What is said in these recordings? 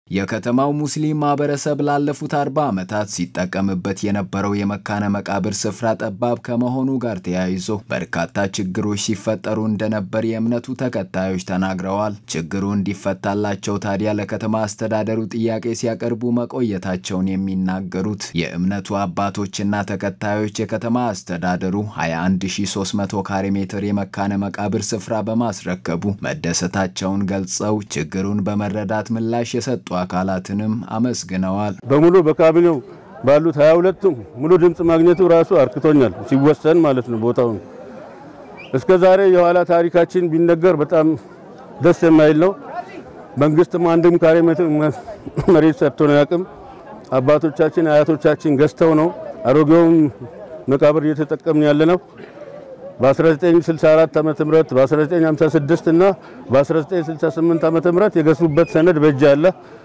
የከተማው ሙስሊም ማህበረሰብ ላለፉት አርባ ዓመታት ሲጠቀምበት የነበረው የመካነ መቃብር ስፍራ ጠባብ ከመሆኑ ጋር ተያይዞ በርካታ ችግሮች ሲፈጠሩ እንደነበር የእምነቱ ተከታዮች ተናግረዋል። ችግሩ እንዲፈታላቸው ታዲያ ለከተማ አስተዳደሩ ጥያቄ ሲያቀርቡ መቆየታቸውን የሚናገሩት የእምነቱ አባቶችና ተከታዮች የከተማ አስተዳደሩ 21300 ካሬ ሜትር የመካነ መቃብር ስፍራ በማስረከቡ መደሰታቸውን ገልጸው ችግሩን በመረዳት ምላሽ የሰጡ አካላትንም አመስግነዋል። በሙሉ በካቢኔው ባሉት 22ቱም ሙሉ ድምፅ ማግኘቱ ራሱ አርክቶኛል፣ ሲወሰን ማለት ነው። ቦታውን እስከ ዛሬ የኋላ ታሪካችን ቢነገር በጣም ደስ የማይል ነው። መንግስትም አንድም ካሬ መሬት ሰጥቶ ነው ያቅም አባቶቻችን አያቶቻችን ገዝተው ነው አሮጌውን መቃብር እየተጠቀምን ያለ ነው። በ1964 ዓመተ ምህረት በ1956 እና በ1968 ዓመተ ምህረት የገሱበት ሰነድ በእጅ አለ።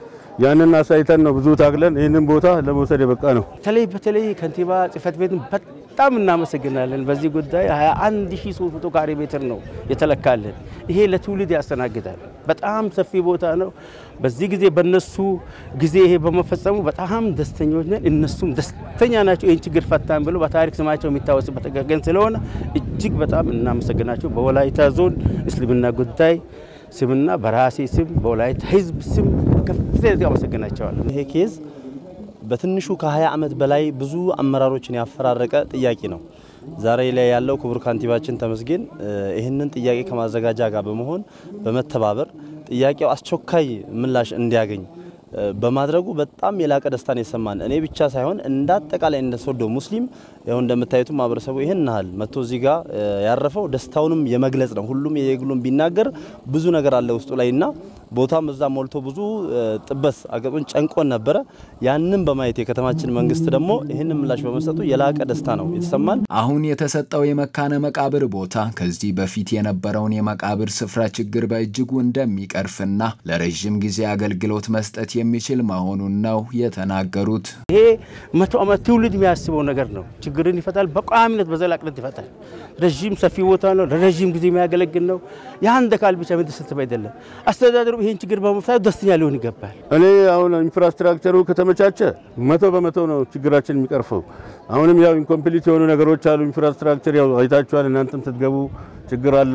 ያንን አሳይተን ነው ብዙ ታግለን ይህንን ቦታ ለመውሰድ የበቃ ነው። በተለይ በተለይ ከንቲባ ጽህፈት ቤትን በጣም እናመሰግናለን። በዚህ ጉዳይ 21300 ካሬ ሜትር ነው የተለካልን። ይሄ ለትውልድ ያስተናግዳል። በጣም ሰፊ ቦታ ነው። በዚህ ጊዜ በነሱ ጊዜ ይሄ በመፈጸሙ በጣም ደስተኞች ነን። እነሱም ደስተኛ ናቸው። ይህን ችግር ፈታን ብሎ በታሪክ ስማቸው የሚታወስበት ቀን ስለሆነ እጅግ በጣም እናመሰግናቸው። በወላይታ ዞን እስልምና ጉዳይ ስምና በራሴ ስም በወላይታ ህዝብ ስም ከፍተኛ አመሰግናቸዋለሁ። ይሄ ኬዝ በትንሹ ከ20 ዓመት በላይ ብዙ አመራሮችን ያፈራረቀ ጥያቄ ነው። ዛሬ ላይ ያለው ክቡር ካንቲባችን ተመስገን ይህንን ጥያቄ ከማዘጋጃ ጋር በመሆን በመተባበር ጥያቄው አስቸኳይ ምላሽ እንዲያገኝ በማድረጉ በጣም የላቀ ደስታን የሰማን እኔ ብቻ ሳይሆን እንደ አጠቃላይ እንደ ሶዶ ሙስሊም ያው እንደምታዩት ማህበረሰቡ ይህን ያህል መጥቶ እዚህ ጋር ያረፈው ደስታውንም የመግለጽ ነው። ሁሉም የየግሉን ቢናገር ብዙ ነገር አለ ውስጡ ላይ እና ቦታም እዛ ሞልቶ ብዙ ጥበት አገጡን ጨንቆን ነበረ። ያንን በማየት የከተማችን መንግስት ደግሞ ይህንን ምላሽ በመስጠቱ የላቀ ደስታ ነው የተሰማን። አሁን የተሰጠው የመካነ መቃብር ቦታ ከዚህ በፊት የነበረውን የመቃብር ስፍራ ችግር በእጅጉ እንደሚቀርፍና ለረዥም ጊዜ አገልግሎት መስጠት የሚችል መሆኑን ነው የተናገሩት። ይሄ መቶ ዓመት ትውልድ የሚያስበው ነገር ነው። ችግርን ይፈታል፣ በቋሚነት በዘላቅነት ይፈታል። ረዥም ሰፊ ቦታ ነው፣ ለረዥም ጊዜ የሚያገለግል ነው። የአንድ አካል ብቻ የሚደሰትብ አይደለም። አስተዳደሩ ይህን ችግር በመፍታት ደስተኛ ሊሆን ይገባል። እኔ አሁን ኢንፍራስትራክቸሩ ከተመቻቸ መቶ በመቶ ነው ችግራችን የሚቀርፈው። አሁንም ያው ኢንኮምፕሊት የሆኑ ነገሮች አሉ። ኢንፍራስትራክቸር ያው አይታችኋል፣ እናንተም ስትገቡ ችግር አለ።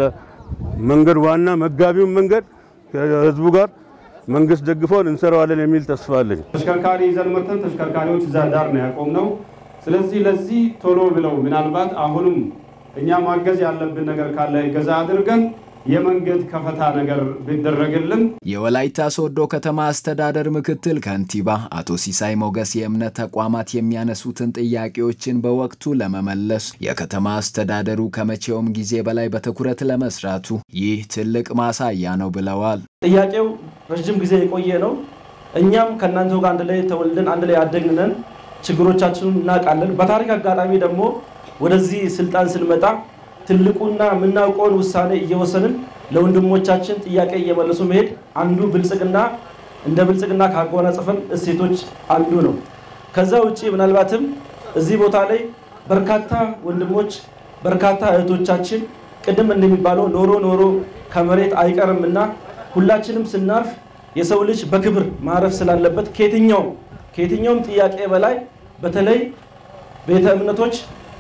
መንገድ ዋና መጋቢውን መንገድ ከህዝቡ ጋር መንግስት ደግፎን እንሰራዋለን የሚል ተስፋ አለኝ። ተሽከርካሪ ይዘን መጥተን ተሽከርካሪዎች እዛ ዳር ነው ያቆምነው። ስለዚህ ለዚህ ቶሎ ብለው ምናልባት አሁንም እኛ ማገዝ ያለብን ነገር ካለ እገዛ አድርገን የመንገድ ከፈታ ነገር ቢደረግልን። የወላይታ ሶዶ ከተማ አስተዳደር ምክትል ከንቲባ አቶ ሲሳይ ሞገስ የእምነት ተቋማት የሚያነሱትን ጥያቄዎችን በወቅቱ ለመመለስ የከተማ አስተዳደሩ ከመቼውም ጊዜ በላይ በትኩረት ለመስራቱ ይህ ትልቅ ማሳያ ነው ብለዋል። ጥያቄው ረዥም ጊዜ የቆየ ነው። እኛም ከእናንተ ጋር አንድ ላይ ተወልደን አንድ ላይ ያደግነን ችግሮቻችንን እናውቃለን። በታሪክ አጋጣሚ ደግሞ ወደዚህ ስልጣን ስንመጣ ትልቁና የምናውቀውን ውሳኔ እየወሰንን ለወንድሞቻችን ጥያቄ እየመለሱ መሄድ አንዱ ብልጽግና እንደ ብልጽግና ካጎናጸፈን እሴቶች አንዱ ነው። ከዛ ውጭ ምናልባትም እዚህ ቦታ ላይ በርካታ ወንድሞች በርካታ እህቶቻችን ቅድም እንደሚባለው ኖሮ ኖሮ ከመሬት አይቀርምና ሁላችንም ስናርፍ የሰው ልጅ በክብር ማረፍ ስላለበት ከየትኛውም ከየትኛውም ጥያቄ በላይ በተለይ ቤተ እምነቶች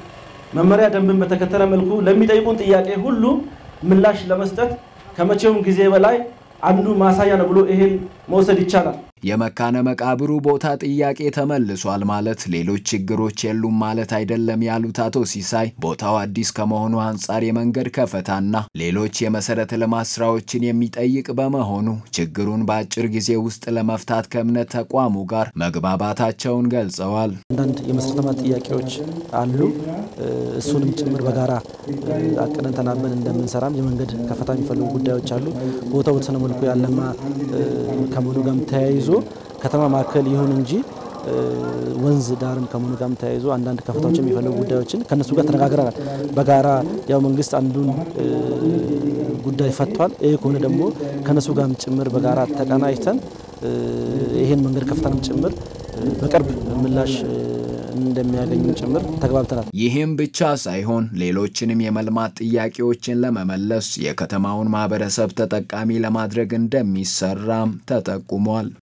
መመሪያ ደንብን በተከተለ መልኩ ለሚጠይቁን ጥያቄ ሁሉ ምላሽ ለመስጠት ከመቼውም ጊዜ በላይ አንዱ ማሳያ ነው ብሎ ይሄን መውሰድ ይቻላል። የመካነ መቃብሩ ቦታ ጥያቄ ተመልሷል ማለት ሌሎች ችግሮች የሉም ማለት አይደለም ያሉት አቶ ሲሳይ ቦታው አዲስ ከመሆኑ አንጻር የመንገድ ከፈታና ሌሎች የመሰረተ ልማት ስራዎችን የሚጠይቅ በመሆኑ ችግሩን በአጭር ጊዜ ውስጥ ለመፍታት ከእምነት ተቋሙ ጋር መግባባታቸውን ገልጸዋል። አንዳንድ የመሰረተ ልማት ጥያቄዎች አሉ። እሱንም ጭምር በጋራ አቅደን ተናበን እንደምንሰራም የመንገድ ከፈታ የሚፈልጉ ጉዳዮች አሉ። ቦታው በተወሰነ መልኩ ያለማ ከመሆኑ ጋርም ተያይዞ ከተማ ማዕከል ይሁን እንጂ ወንዝ ዳርም ከመሆኑ ጋርም ተያይዞ አንዳንድ ከፍታዎች የሚፈልጉ ጉዳዮችን ከነሱ ጋር ተነጋግረናል። በጋራ ያው መንግስት አንዱን ጉዳይ ፈቷል። ይህ ከሆነ ደግሞ ከነሱ ጋርም ጭምር በጋራ ተቀናጅተን ይህን መንገድ ከፍታንም ጭምር በቅርብ ምላሽ እንደሚያገኙ ጭምር ተግባብተናል። ይህም ብቻ ሳይሆን ሌሎችንም የመልማት ጥያቄዎችን ለመመለስ የከተማውን ማህበረሰብ ተጠቃሚ ለማድረግ እንደሚሰራም ተጠቁሟል።